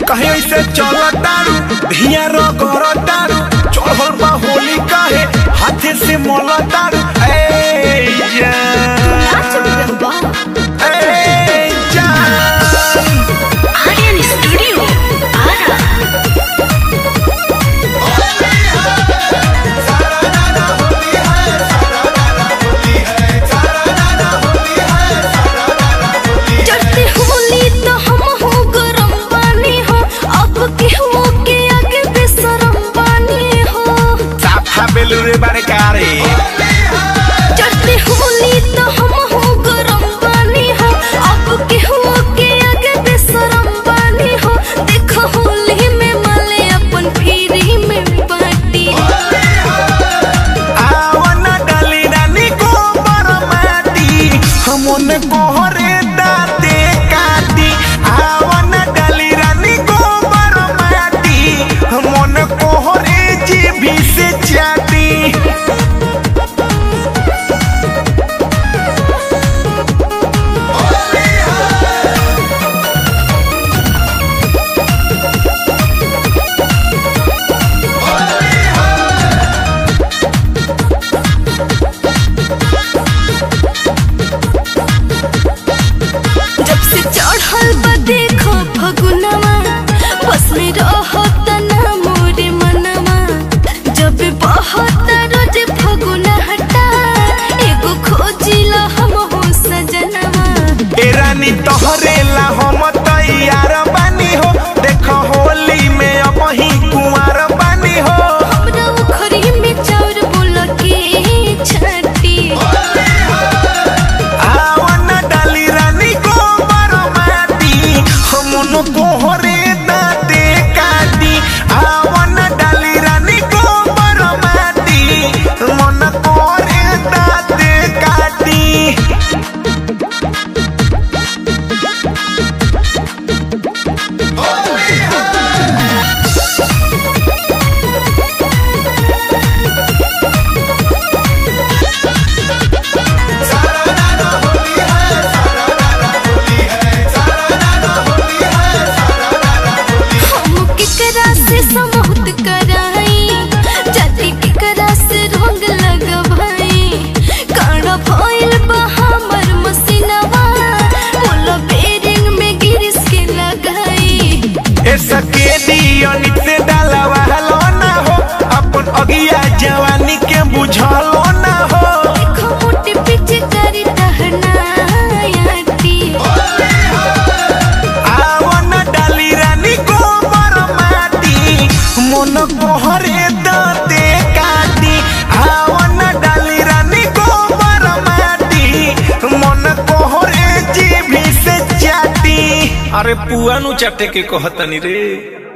कहे ऐसे चल तारू धिया रगर तारू चढ़ल बा होली काहे हाथे से मोल तारू ए नाच जान बा ए जान आर्यन स्टूडियो आरा चढ़ते होली तो हम हो गरम पानी हो अब के हो के आगे बेसरम पानी हो साफा बेलुरे बारे कारे चढ़ते होली तो हम हो गरम पानी हो अब के हो के आगे बेसरम पानी हो देखो होली में माले अपन फिरी में बाटी आवन डाली रानी गोबर माटी हमन कोहरे दाते काटी आवन डाली रानी गोबर माटी हमन कोहरे जीभी से चाटी जब से चढ़ल बा देखो फगुनवा बस में रहो तना मोरे मनवा जब बहुत रोज फगुना हटा एगो खोजिला हम हो सजनवा ए रानी तोहरे ला हम तैयार बानी हो देखो होली में अब ही कुंवार बानी हो हमरा उखरी में चाउर बोल के छाटी आवन डाली रानी गोबर माटी हमन कोहरे दाते काटी आवन डाली रानी गोबर माटी मन कोहरे दाते काटी हम केकरा से समूहत कराई जाति केकरा से रंग लगवाई काड़ा भइल बा हमर मसीनवा बोलो बेरिंग में गिरिस के लगाई ऐसा के दियो निते डालवा हलो ना हो अपन अगिया जवानी के बुझलो ना हो देखो मोटे पीछे करी टहना याटी आवन डाली रानी गोबर माटी मन कोहरे दाते काटी आवन डाली रानी गोबर माटी मन कोहरे जीभी से चाटी अरे पुआ नु चाटे के कहतनी रे